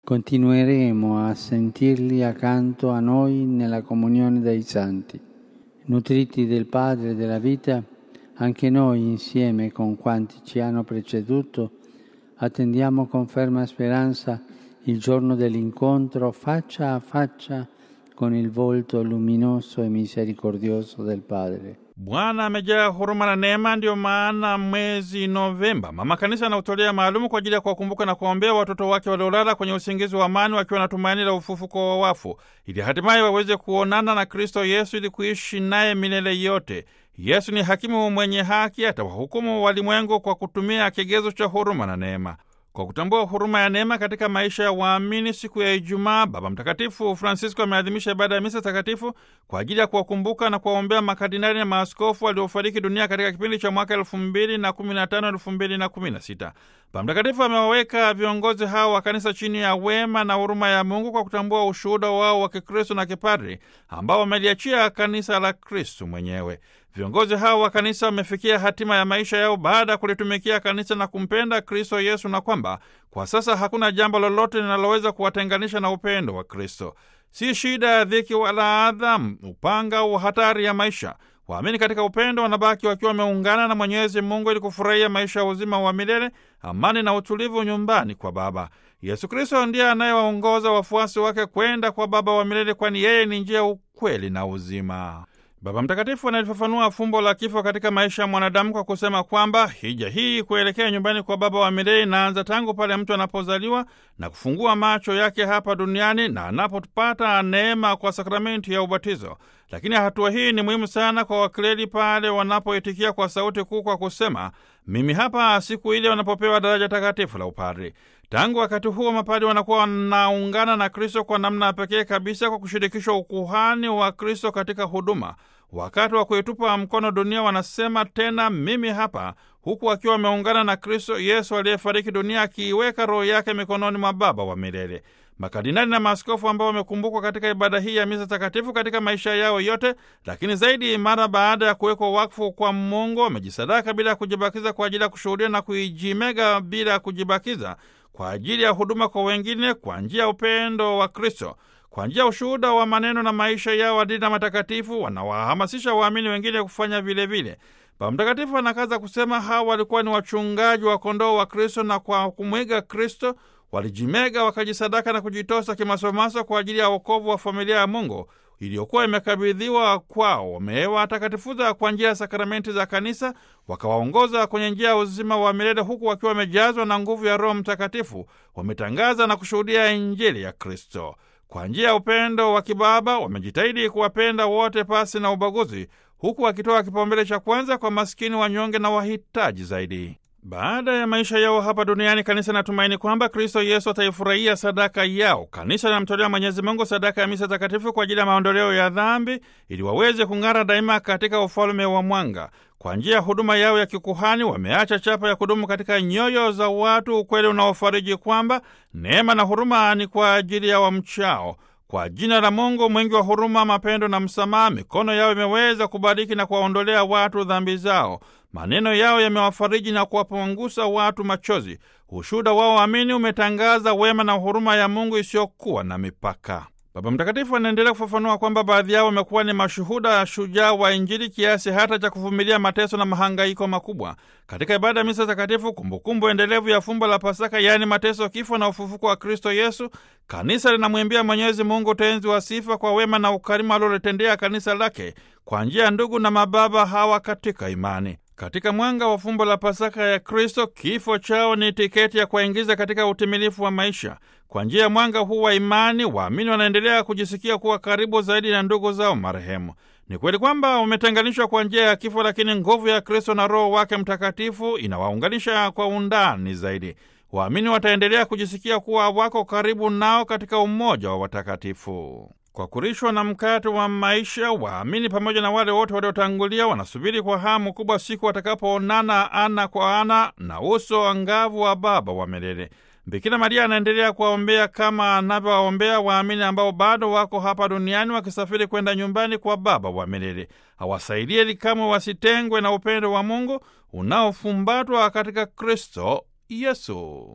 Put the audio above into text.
continueremo a sentirli accanto a noi nella comunione dei santi. Nutriti del Padre della vita, anche noi insieme con quanti ci hanno preceduto, attendiamo con ferma speranza il giorno dell'incontro faccia a faccia con il volto luminoso e misericordioso del Padre. Bwana amejaa huruma na neema, ndiyo maana mwezi Novemba mama kanisa anautolea maalumu kwa ajili ya kuwakumbuka na kuwaombea watoto wake waliolala kwenye usingizi wa amani wakiwa na tumaini la ufufuko wa wafu, ili hatimaye waweze kuonana na Kristo Yesu ili kuishi naye milele yote. Yesu ni hakimu mwenye haki, atawahukumu walimwengu kwa kutumia kigezo cha huruma na neema. Kwa kutambua huruma ya neema katika maisha ya waamini, siku ya Ijumaa Baba Mtakatifu Francisco ameadhimisha ibada ya misa takatifu kwa ajili ya kuwakumbuka na kuwaombea makardinali na maaskofu waliofariki dunia katika kipindi cha mwaka elfu mbili na kumi na tano elfu mbili na kumi na sita. Baba Mtakatifu amewaweka viongozi hao wa kanisa chini ya wema na huruma ya Mungu kwa kutambua ushuhuda wao wa Kikristo na kipadri ambao wameliachia kanisa la Kristu mwenyewe. Viongozi hao wa kanisa wamefikia hatima ya maisha yao baada ya kulitumikia kanisa na kumpenda Kristo Yesu, na kwamba kwa sasa hakuna jambo lolote linaloweza kuwatenganisha na upendo wa Kristo. Si shida ya dhiki wala adha, upanga au hatari ya maisha. Waamini katika upendo wanabaki wakiwa wameungana na Mwenyezi Mungu ili kufurahia maisha ya uzima wa milele, amani na utulivu nyumbani kwa Baba. Yesu Kristo ndiye anayewaongoza wafuasi wake kwenda kwa Baba wa milele, kwani yeye ni njia, ukweli na uzima. Baba Mtakatifu analifafanua fumbo la kifo katika maisha ya mwanadamu kwa kusema kwamba hija hii kuelekea nyumbani kwa Baba wa milele inaanza tangu pale mtu anapozaliwa na kufungua macho yake hapa duniani na anapopata neema kwa sakramenti ya ubatizo. Lakini hatua hii ni muhimu sana kwa wakleri pale wanapoitikia kwa sauti kuu kwa kusema mimi hapa, siku ile wanapopewa daraja takatifu la upadri. Tangu wakati huo mapadi wanakuwa wanaungana na Kristo kwa namna ya pekee kabisa kwa kushirikishwa ukuhani wa Kristo katika huduma. Wakati wa kuitupa mkono dunia wanasema tena mimi hapa, huku wakiwa wameungana na Kristo Yesu aliyefariki dunia akiiweka roho yake mikononi mwa Baba wa milele. Makardinali na maaskofu ambao wamekumbukwa katika ibada hii ya misa takatifu katika maisha yao yote, lakini zaidi mara baada ya kuwekwa wakfu kwa Mungu, wamejisadaka bila ya kujibakiza kwa ajili ya kushuhudia na kuijimega bila ya kujibakiza kwa ajili ya huduma kwa wengine kwa njia ya upendo wa Kristo. Kwa njia ya ushuhuda wa maneno na maisha yao adili na matakatifu, wanawahamasisha waamini wengine kufanya vilevile. Baba Mtakatifu anakaza kusema hawa walikuwa ni wachungaji wa kondoo wa Kristo, na kwa kumwiga Kristo walijimega wakajisadaka na kujitosa kimasomaso kwa ajili ya wokovu wa familia ya Mungu iliyokuwa imekabidhiwa kwao. Wamewatakatifuza kwa njia ya sakramenti za kanisa, wakawaongoza kwenye njia ya uzima wa milele, huku wakiwa wamejazwa na nguvu ya Roho Mtakatifu. Wametangaza na kushuhudia Injili ya Kristo kwa njia ya upendo wa kibaba. Wamejitahidi kuwapenda wote pasi na ubaguzi, huku wakitoa kipaumbele cha kwanza kwa maskini, wanyonge na wahitaji zaidi. Baada ya maisha yao hapa duniani, kanisa natumaini kwamba Kristo Yesu ataifurahia sadaka yao. Kanisa linamtolea Mwenyezi Mungu sadaka ya misa takatifu kwa ajili ya maondoleo ya dhambi, ili waweze kung'ara daima katika ufalme wa mwanga. Kwa njia ya huduma yao ya kikuhani, wameacha chapa ya kudumu katika nyoyo za watu, ukweli unaofariji kwamba neema na huruma ni kwa ajili ya wamchao. Kwa jina la Mungu mwingi wa huruma, mapendo na msamaha, mikono yao imeweza kubariki na kuwaondolea watu dhambi zao. Maneno yao yamewafariji na kuwapungusa watu machozi. Ushuhuda wao waamini umetangaza wema na huruma ya Mungu isiyokuwa na mipaka. Baba Mtakatifu anaendelea kufafanua kwamba baadhi yao wamekuwa ni mashuhuda ya shujaa wa Injili kiasi hata cha kuvumilia mateso na mahangaiko makubwa. Katika ibada ya misa takatifu, kumbukumbu endelevu ya fumbo la Pasaka, yaani mateso, kifo na ufufuko wa Kristo Yesu, kanisa linamwimbia Mwenyezi Mungu tenzi wa sifa kwa wema na ukarimu alilotendea kanisa lake kwa njia ya ndugu na mababa hawa katika imani. Katika mwanga wa fumbo la Pasaka ya Kristo, kifo chao ni tiketi ya kuwaingiza katika utimilifu wa maisha. Kwa njia ya mwanga huu wa imani, waamini wanaendelea kujisikia kuwa karibu zaidi na ndugu zao marehemu. Ni kweli kwamba wametenganishwa kwa njia ya kifo, lakini nguvu ya Kristo na Roho wake Mtakatifu inawaunganisha kwa undani zaidi. Waamini wataendelea kujisikia kuwa wako karibu nao katika umoja wa watakatifu. Kwa kurishwa na mkate wa maisha, waamini pamoja na wale wote waliotangulia wanasubiri kwa hamu kubwa siku watakapoonana ana kwa ana na uso angavu wa Baba wa milele. Bikira Maria anaendelea kuwaombea kama anavyowaombea waamini ambao bado wako hapa duniani wakisafiri kwenda nyumbani kwa Baba wa milele. Awasaidie ili kamwe wasitengwe na upendo wa Mungu unaofumbatwa katika Kristo Yesu.